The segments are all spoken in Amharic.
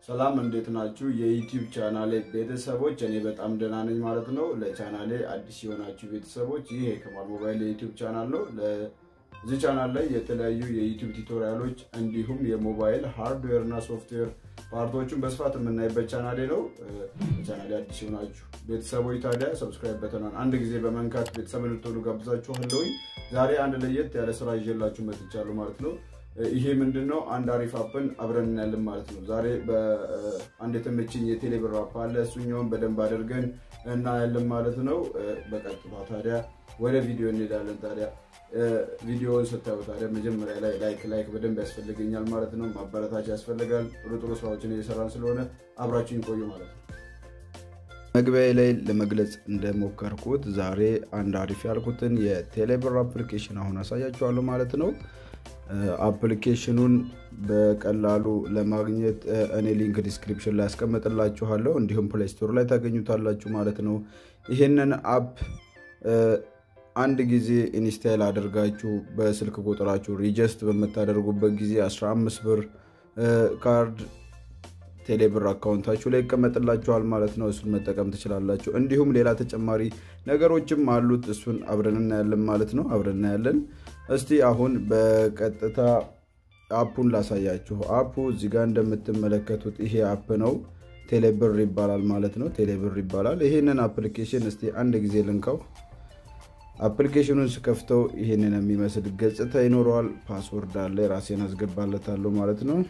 ሰላም እንዴት ናችሁ? የዩቲዩብ ቻናሌ ቤተሰቦች፣ እኔ በጣም ደህና ነኝ ማለት ነው። ለቻናሌ አዲስ የሆናችሁ ቤተሰቦች ይህ የከማል ሞባይል የዩቲዩብ ቻናል ነው። እዚህ ቻናል ላይ የተለያዩ የዩቲዩብ ቱቶሪያሎች እንዲሁም የሞባይል ሃርድዌር እና ሶፍትዌር ፓርቶቹን በስፋት የምናይበት ቻናሌ ነው። ለቻናሌ አዲስ የሆናችሁ ቤተሰቦች ታዲያ ሰብስክራይብ በተናን አንድ ጊዜ በመንካት ቤተሰብ እንድትሆኑ ጋብዛችኋለሁኝ። ዛሬ አንድ ለየት ያለ ስራ ይዤላችሁ መጥቻለሁ ማለት ነው። ይሄ ምንድን ነው? አንድ አሪፍ አፕን አብረን እናያለን ማለት ነው። ዛሬ በአንድ የተመችኝ የቴሌብር አፕ አለ። እሱኛውን በደንብ አድርገን እናያለን ማለት ነው። በቀጥታ ታዲያ ወደ ቪዲዮ እንሄዳለን። ታዲያ ቪዲዮውን ስታዩ ታዲያ መጀመሪያ ላይ ላይክ ላይክ በደንብ ያስፈልገኛል ማለት ነው። ማበረታቻ ያስፈልጋል። ጥሩ ጥሩ ስራዎችን እየሰራን ስለሆነ አብራችሁን ቆዩ ማለት ነው። መግቢያ ላይ ለመግለጽ እንደሞከርኩት ዛሬ አንድ አሪፍ ያልኩትን የቴሌብር አፕሊኬሽን አሁን አሳያችኋለሁ ማለት ነው። አፕሊኬሽኑን በቀላሉ ለማግኘት እኔ ሊንክ ዲስክሪፕሽን ላይ ያስቀምጥላችኋለሁ እንዲሁም ፕሌይ ስቶር ላይ ታገኙታላችሁ ማለት ነው። ይህንን አፕ አንድ ጊዜ ኢንስታይል አድርጋችሁ በስልክ ቁጥራችሁ ሪጀስት በምታደርጉበት ጊዜ 15 ብር ካርድ ቴሌብር አካውንታችሁ ላይ ይቀመጥላችኋል ማለት ነው። እሱን መጠቀም ትችላላችሁ። እንዲሁም ሌላ ተጨማሪ ነገሮችም አሉት። እሱን አብረን እናያለን ማለት ነው። አብረን እናያለን። እስቲ አሁን በቀጥታ አፑን ላሳያችሁ። አፑ እዚህ ጋር እንደምትመለከቱት ይሄ አፕ ነው። ቴሌብር ይባላል ማለት ነው። ቴሌብር ይባላል። ይሄንን አፕሊኬሽን እስቲ አንድ ጊዜ ልንካው። አፕሊኬሽኑን ስከፍተው ይሄንን የሚመስል ገጽታ ይኖረዋል። ፓስወርድ አለ፣ ራሴን አስገባለታለሁ ማለት ነው።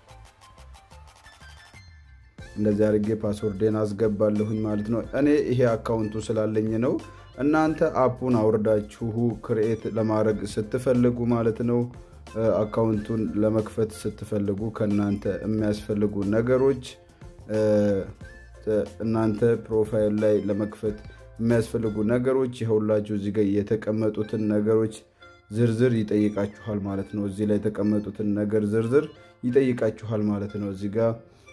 እንደዚህ አድርጌ ፓስወርዴን አስገባለሁኝ ማለት ነው። እኔ ይሄ አካውንቱ ስላለኝ ነው። እናንተ አፑን አውርዳችሁ ክርኤት ለማድረግ ስትፈልጉ ማለት ነው አካውንቱን ለመክፈት ስትፈልጉ ከእናንተ የሚያስፈልጉ ነገሮች እናንተ ፕሮፋይል ላይ ለመክፈት የሚያስፈልጉ ነገሮች ይኸውላችሁ እዚህ ጋር የተቀመጡትን ነገሮች ዝርዝር ይጠይቃችኋል ማለት ነው። እዚህ ላይ የተቀመጡትን ነገር ዝርዝር ይጠይቃችኋል ማለት ነው። እዚህ ጋር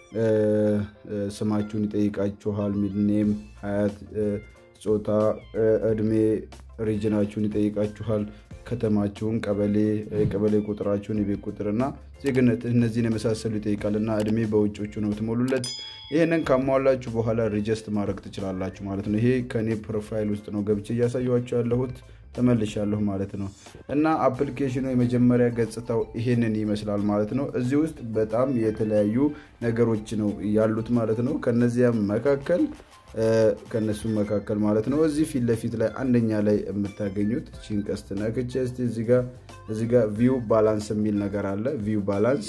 ስማችሁን ይጠይቃችኋል። ሚድኔም፣ ሀያት፣ ጾታ፣ እድሜ፣ ሪጅናችሁን ይጠይቃችኋል። ከተማችሁን፣ ቀበሌ፣ የቀበሌ ቁጥራችሁን፣ የቤት ቁጥርና ዜግነት እነዚህን የመሳሰሉ ይጠይቃል እና እድሜ በውጮቹ ነው ትሞሉለት። ይህንን ካሟላችሁ በኋላ ሪጀስት ማድረግ ትችላላችሁ ማለት ነው። ይሄ ከኔ ፕሮፋይል ውስጥ ነው ገብቼ እያሳየኋችሁ ያለሁት ተመልሻለሁ ማለት ነው። እና አፕሊኬሽኑ የመጀመሪያ ገጽታው ይሄንን ይመስላል ማለት ነው። እዚህ ውስጥ በጣም የተለያዩ ነገሮች ነው ያሉት ማለት ነው። ከነዚያም መካከል ከነሱም መካከል ማለት ነው እዚህ ፊት ለፊት ላይ አንደኛ ላይ የምታገኙት ቺን ቀስት ነክቼ እስቲ እዚህ ጋ ቪው ባላንስ የሚል ነገር አለ። ቪው ባላንስ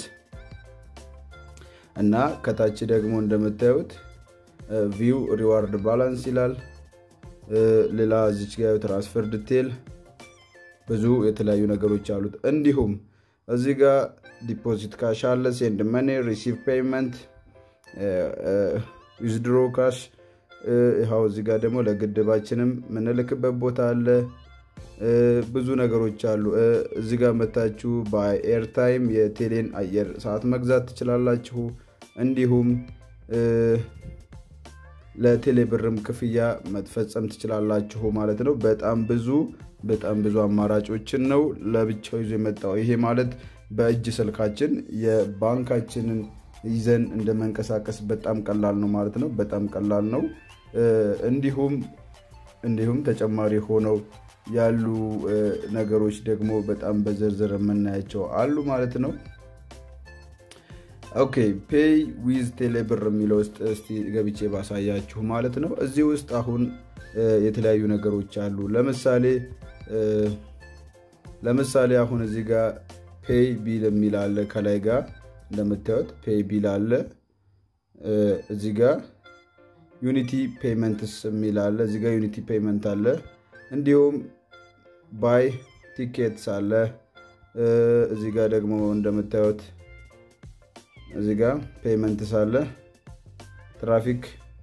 እና ከታች ደግሞ እንደምታዩት ቪው ሪዋርድ ባላንስ ይላል። ሌላ እዚች ጋ ትራንስፈር ዲቴል ብዙ የተለያዩ ነገሮች አሉት። እንዲሁም እዚህ ጋ ዲፖዚት ካሽ አለ፣ ሴንድ መኒ፣ ሪሲቭ ፔይመንት፣ ዊዝድሮ ካሽ ይኸው እዚህ ጋር ደግሞ ለግድባችንም የምንልክበት ቦታ አለ። ብዙ ነገሮች አሉ። እዚህ ጋር መታችሁ በኤርታይም የቴሌን አየር ሰዓት መግዛት ትችላላችሁ። እንዲሁም ለቴሌብርም ክፍያ መፈጸም ትችላላችሁ ማለት ነው። በጣም ብዙ በጣም ብዙ አማራጮችን ነው ለብቻው ይዞ የመጣው። ይሄ ማለት በእጅ ስልካችን የባንካችንን ይዘን እንደመንቀሳቀስ በጣም ቀላል ነው ማለት ነው። በጣም ቀላል ነው። እንዲሁም እንዲሁም ተጨማሪ ሆነው ያሉ ነገሮች ደግሞ በጣም በዝርዝር የምናያቸው አሉ ማለት ነው። ኦኬ ፔይ ዊዝ ቴሌብር የሚለው ውስጥ እስቲ ገብቼ ባሳያችሁ ማለት ነው። እዚህ ውስጥ አሁን የተለያዩ ነገሮች አሉ። ለምሳሌ ለምሳሌ አሁን እዚህ ጋር ፔይ ቢል የሚል አለ ከላይ ጋር እንደምታዩት ፔይ ቢል አለ። እዚህ ጋር ዩኒቲ ፔይመንትስ የሚል አለ። እዚህ ጋር ዩኒቲ ፔይመንት አለ። እንዲሁም ባይ ቲኬትስ አለ። እዚህ ጋር ደግሞ እንደምታዩት እዚህ ጋር ፔይመንትስ አለ። ትራፊክ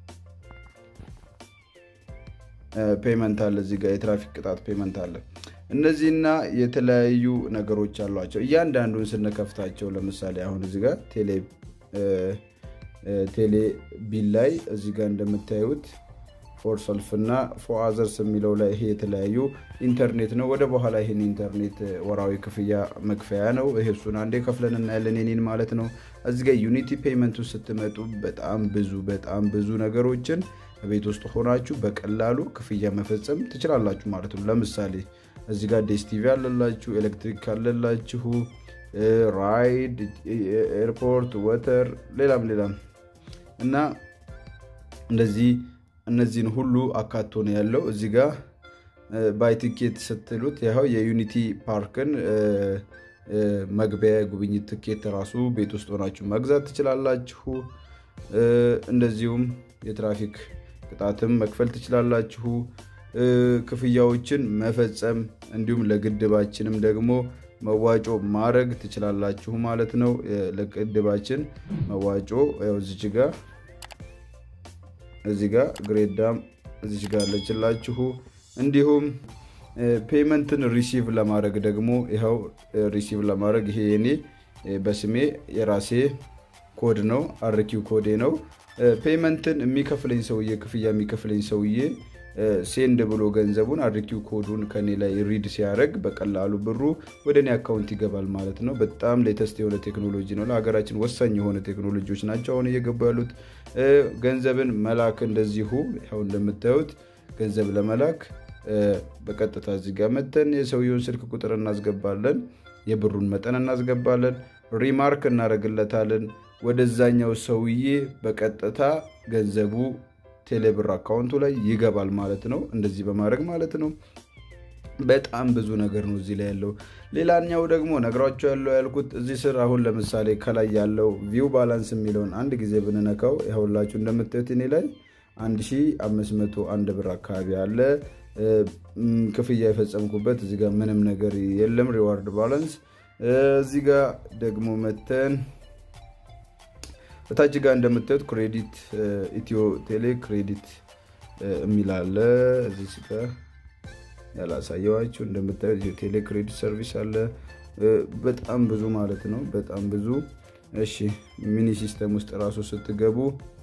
ፔይመንት አለ። እዚህ ጋር የትራፊክ ቅጣት ፔይመንት አለ። እነዚህና የተለያዩ ነገሮች አሏቸው። እያንዳንዱን ስንከፍታቸው ለምሳሌ አሁን እዚህ ጋር ቴሌ ቢል ላይ እዚህ ጋር እንደምታዩት ፎር ሰልፍ እና ፎር አዘርስ የሚለው ላይ ይሄ የተለያዩ ኢንተርኔት ነው። ወደ በኋላ ይህን ኢንተርኔት ወራዊ ክፍያ መክፈያ ነው። ይሄ እሱን አንዴ ከፍለን እናያለን የኔን ማለት ነው። እዚህ ጋር ዩኒቲ ፔይመንቱ ስትመጡ በጣም ብዙ በጣም ብዙ ነገሮችን ቤት ውስጥ ሆናችሁ በቀላሉ ክፍያ መፈጸም ትችላላችሁ ማለት ነው። ለምሳሌ እዚህ ጋር ዴስቲቪ አለላችሁ፣ ኤሌክትሪክ አለላችሁ፣ ራይድ፣ ኤርፖርት፣ ወተር፣ ሌላም ሌላም እና እንደዚህ እነዚህን ሁሉ አካቶ ነው ያለው። እዚህ ጋር ባይ ቲኬት ስትሉት ያው የዩኒቲ ፓርክን መግቢያ ጉብኝት ትኬት ራሱ ቤት ውስጥ ሆናችሁ መግዛት ትችላላችሁ። እንደዚሁም የትራፊክ ቅጣትም መክፈል ትችላላችሁ። ክፍያዎችን መፈጸም እንዲሁም ለግድባችንም ደግሞ መዋጮ ማድረግ ትችላላችሁ ማለት ነው። ለግድባችን መዋጮ እዚች ጋ እዚህ ጋ ግሬዳም እዚች ጋ አለችላችሁ። እንዲሁም ፔመንትን ሪሲቭ ለማድረግ ደግሞ ይኸው ሪሲቭ ለማድረግ ይሄ የኔ በስሜ የራሴ ኮድ ነው፣ አርኪው ኮዴ ነው። ፔመንትን የሚከፍለኝ ሰውዬ ክፍያ የሚከፍለኝ ሰውዬ ሴንድ ብሎ ገንዘቡን አርኪው ኮዱን ከኔ ላይ ሪድ ሲያደርግ በቀላሉ ብሩ ወደ እኔ አካውንት ይገባል ማለት ነው። በጣም ሌተስት የሆነ ቴክኖሎጂ ነው። ለሀገራችን ወሳኝ የሆነ ቴክኖሎጂዎች ናቸው አሁን እየገቡ ያሉት። ገንዘብን መላክ እንደዚሁ ያው እንደምታዩት ገንዘብ ለመላክ በቀጥታ እዚህ ጋር መተን የሰውየውን ስልክ ቁጥር እናስገባለን፣ የብሩን መጠን እናስገባለን፣ ሪማርክ እናደርግለታለን። ወደዛኛው ሰውዬ በቀጥታ ገንዘቡ ቴሌብር አካውንቱ ላይ ይገባል ማለት ነው። እንደዚህ በማድረግ ማለት ነው። በጣም ብዙ ነገር ነው እዚህ ላይ ያለው። ሌላኛው ደግሞ ነግራቸው ያለው ያልኩት እዚህ ስር አሁን ለምሳሌ ከላይ ያለው ቪው ባላንስ የሚለውን አንድ ጊዜ ብንነካው ያሁላችሁ እንደምታዩት እኔ ላይ 1501 ብር አካባቢ አለ። ክፍያ የፈጸምኩበት እዚህ ጋር ምንም ነገር የለም። ሪዋርድ ባላንስ እዚህ ጋር ደግሞ መተን በታች ጋር እንደምታዩት ክሬዲት ኢትዮ ቴሌ ክሬዲት የሚል አለ። እዚህ ጋር ያላሳየዋችሁ እንደምታዩት ኢትዮ ቴሌ ክሬዲት ሰርቪስ አለ። በጣም ብዙ ማለት ነው። በጣም ብዙ። እሺ ሚኒ ሲስተም ውስጥ ራሱ ስትገቡ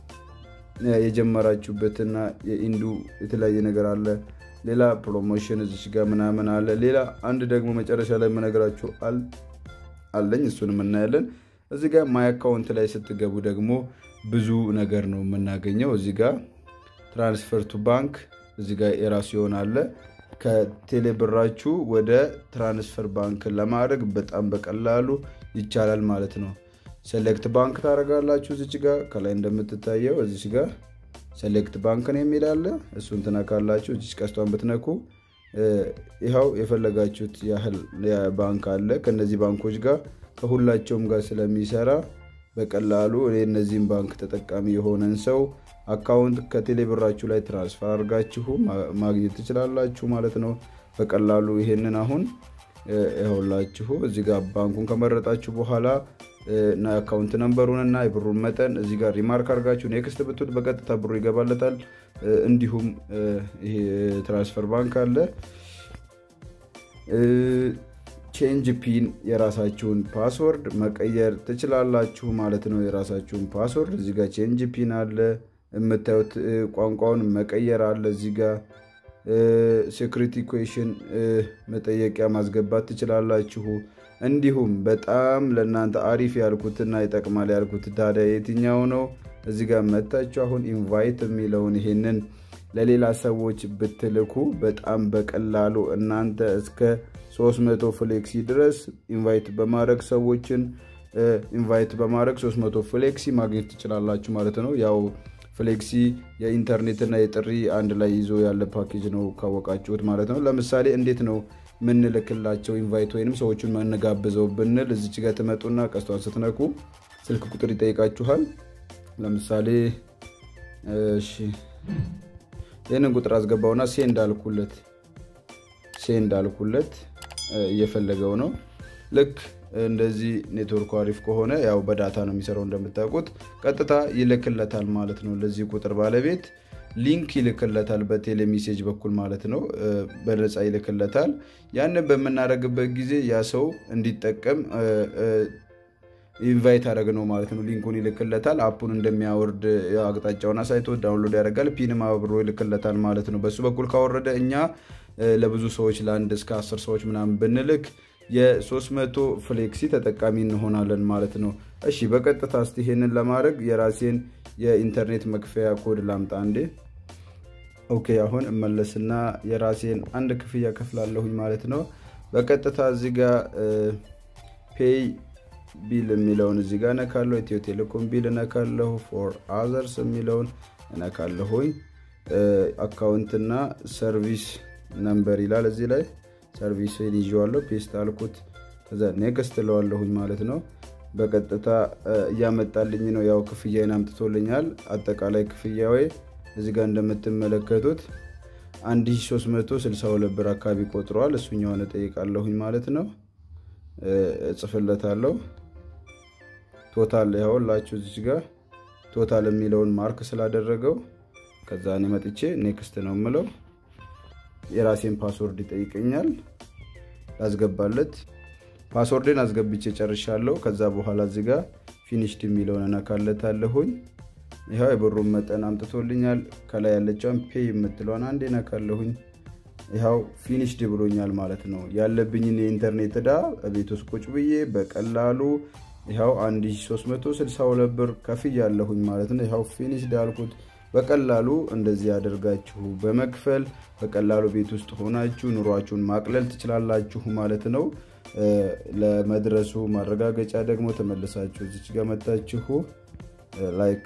የጀመራችሁበትና የኢንዱ የተለያየ ነገር አለ። ሌላ ፕሮሞሽን እዚች ጋር ምናምን አለ። ሌላ አንድ ደግሞ መጨረሻ ላይ የምነግራችሁ አለኝ። እሱንም እናያለን። እዚህ ጋር ማይ አካውንት ላይ ስትገቡ ደግሞ ብዙ ነገር ነው የምናገኘው። እዚህ ጋር ትራንስፈር ቱ ባንክ እዚህ ጋር የራሱ ይሆናለ። ከቴሌብራችሁ ወደ ትራንስፈር ባንክ ለማድረግ በጣም በቀላሉ ይቻላል ማለት ነው። ሴሌክት ባንክ ታደርጋላችሁ። እዚች ጋር ከላይ እንደምትታየው እዚች ጋር ሴሌክት ባንክ ነው የሚላለ እሱን ትነካላችሁ። እዚች ቀስቷን ብትነኩ ይኸው የፈለጋችሁት ያህል ባንክ አለ። ከነዚህ ባንኮች ጋር ከሁላቸውም ጋር ስለሚሰራ በቀላሉ እኔ እነዚህም ባንክ ተጠቃሚ የሆነን ሰው አካውንት ከቴሌብራችሁ ላይ ትራንስፈር አድርጋችሁ ማግኘት ትችላላችሁ ማለት ነው። በቀላሉ ይሄንን አሁን ይኸውላችሁ እዚህ ጋር ባንኩን ከመረጣችሁ በኋላ አካውንት ነንበሩን እና የብሩን መጠን እዚህ ጋር ሪማርክ አድርጋችሁ ኔክስት ብትሉት በቀጥታ ብሩ ይገባለታል። እንዲሁም ይሄ ትራንስፈር ባንክ አለ። ቼንጅ ፒን የራሳችሁን ፓስወርድ መቀየር ትችላላችሁ ማለት ነው። የራሳችሁን ፓስወርድ እዚህ ጋር ቼንጅ ፒን አለ። የምታዩት ቋንቋውን መቀየር አለ። እዚህ ጋር ሴኩሪቲ ኩዌሽን መጠየቂያ ማስገባት ትችላላችሁ። እንዲሁም በጣም ለእናንተ አሪፍ ያልኩትና ይጠቅማል ያልኩት ታዲያ የትኛው ነው? እዚህ ጋር መታችሁ አሁን ኢንቫይት የሚለውን ይሄንን ለሌላ ሰዎች ብትልኩ በጣም በቀላሉ እናንተ እስከ 300 ፍሌክሲ ድረስ ኢንቫይት በማድረግ ሰዎችን ኢንቫይት በማድረግ 300 ፍሌክሲ ማግኘት ትችላላችሁ ማለት ነው። ያው ፍሌክሲ የኢንተርኔትና የጥሪ አንድ ላይ ይዞ ያለ ፓኬጅ ነው ካወቃችሁት ማለት ነው። ለምሳሌ እንዴት ነው ምንልክላቸው ኢንቫይት ወይንም ሰዎቹን መነጋብዘው ብንል እዚች ጋር ትመጡና ቀስቷን ስትነኩ ስልክ ቁጥር ይጠይቃችኋል። ለምሳሌ እሺ ይህንን ቁጥር አስገባውና ሴንድ አልኩለት ሴንድ አልኩለት እየፈለገው ነው። ልክ እንደዚህ ኔትወርኩ አሪፍ ከሆነ ያው በዳታ ነው የሚሰራው እንደምታውቁት፣ ቀጥታ ይልክለታል ማለት ነው። ለዚህ ቁጥር ባለቤት ሊንክ ይልክለታል በቴሌ ሜሴጅ በኩል ማለት ነው። በነፃ ይልክለታል። ያንን በምናደርግበት ጊዜ ያ ሰው እንዲጠቀም ኢንቫይት አደረግ ነው ማለት ነው። ሊንኩን ይልክለታል። አፑን እንደሚያወርድ አቅጣጫውን አሳይቶ ዳውንሎድ ያደርጋል። ፒንም አብሮ ይልክለታል ማለት ነው። በሱ በኩል ካወረደ እኛ ለብዙ ሰዎች ለአንድ እስከ አስር ሰዎች ምናምን ብንልክ የ300 ፍሌክሲ ተጠቃሚ እንሆናለን ማለት ነው። እሺ በቀጥታ እስቲ ይሄንን ለማድረግ የራሴን የኢንተርኔት መክፈያ ኮድ ላምጣ እንዴ። ኦኬ አሁን እመለስና የራሴን አንድ ክፍያ ከፍላለሁኝ ማለት ነው። በቀጥታ እዚህ ጋር ፔይ ቢል የሚለውን እዚህ ጋር እነካለሁ። ኢትዮ ቴሌኮም ቢል እነካለሁ። ፎር አዘርስ የሚለውን እነካለሁኝ። አካውንትና ሰርቪስ ነምበር ይላል እዚህ ላይ ሰርቪስን ይዤዋለሁ። ፔስት አልኩት። ከዛ ኔክስት እለዋለሁኝ ማለት ነው። በቀጥታ እያመጣልኝ ነው። ያው ክፍያዬን አምጥቶልኛል። አጠቃላይ ክፍያዌ እዚህ ጋር እንደምትመለከቱት 1362 ብር አካባቢ ቆጥረዋል። እሱኛውን እጠይቃለሁኝ ማለት ነው። እጽፍለታለሁ። ቶታል ያውላችሁ እዚህ ጋር ቶታል የሚለውን ማርክ ስላደረገው ከዛ እኔ መጥቼ ኔክስት ነው የምለው። የራሴን ፓስወርድ ይጠይቀኛል። ላስገባለት ፓስወርድን አስገብቼ ጨርሻለሁ። ከዛ በኋላ እዚህ ጋር ፊኒሽድ የሚለውን እነካለታለሁኝ። ይኸው የብሩን መጠን አምጥቶልኛል። ከላይ ያለችውን ፔይ የምትለውን አንድ ነካለሁኝ። ይኸው ፊኒሽድ ብሎኛል ማለት ነው። ያለብኝን የኢንተርኔት ዕዳ ቤት ውስጥ ቁጭ ብዬ በቀላሉ ይኸው 1362 ብር ከፍያለሁኝ ማለት ነው። ይኸው ፊኒሽድ አልኩት። በቀላሉ እንደዚህ ያደርጋችሁ በመክፈል በቀላሉ ቤት ውስጥ ሆናችሁ ኑሯችሁን ማቅለል ትችላላችሁ ማለት ነው። ለመድረሱ ማረጋገጫ ደግሞ ተመልሳችሁ እዚች ጋር መታችሁ ላይክ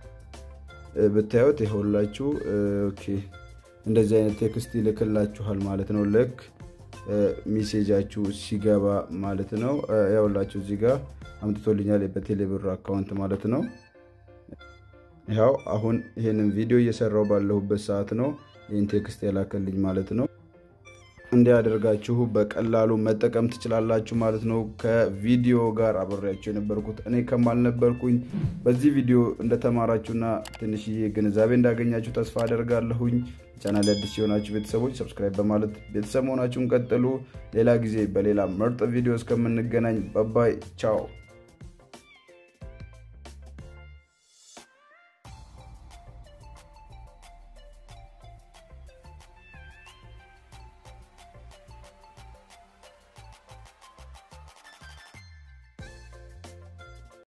ብታዩት ይኸውላችሁ ኦኬ እንደዚህ አይነት ቴክስት ይልክላችኋል ማለት ነው። ልክ ሚሴጃችሁ ሲገባ ማለት ነው። ያውላችሁ እዚህ ጋር አምጥቶልኛል በቴሌብር አካውንት ማለት ነው። ያው አሁን ይህንን ቪዲዮ እየሰራው ባለሁበት ሰዓት ነው ይህን ቴክስት የላከልኝ ማለት ነው። እንዲያደርጋችሁ በቀላሉ መጠቀም ትችላላችሁ ማለት ነው። ከቪዲዮ ጋር አብሬያችሁ የነበርኩት እኔ ከማል ነበርኩኝ። በዚህ ቪዲዮ እንደተማራችሁና ትንሽዬ ግንዛቤ እንዳገኛችሁ ተስፋ አደርጋለሁኝ። ቻናል አዲስ የሆናችሁ ቤተሰቦች ሰብስክራይብ በማለት ቤተሰብ መሆናችሁን ቀጥሉ። ሌላ ጊዜ በሌላ ምርጥ ቪዲዮ እስከምንገናኝ በባይ ቻው።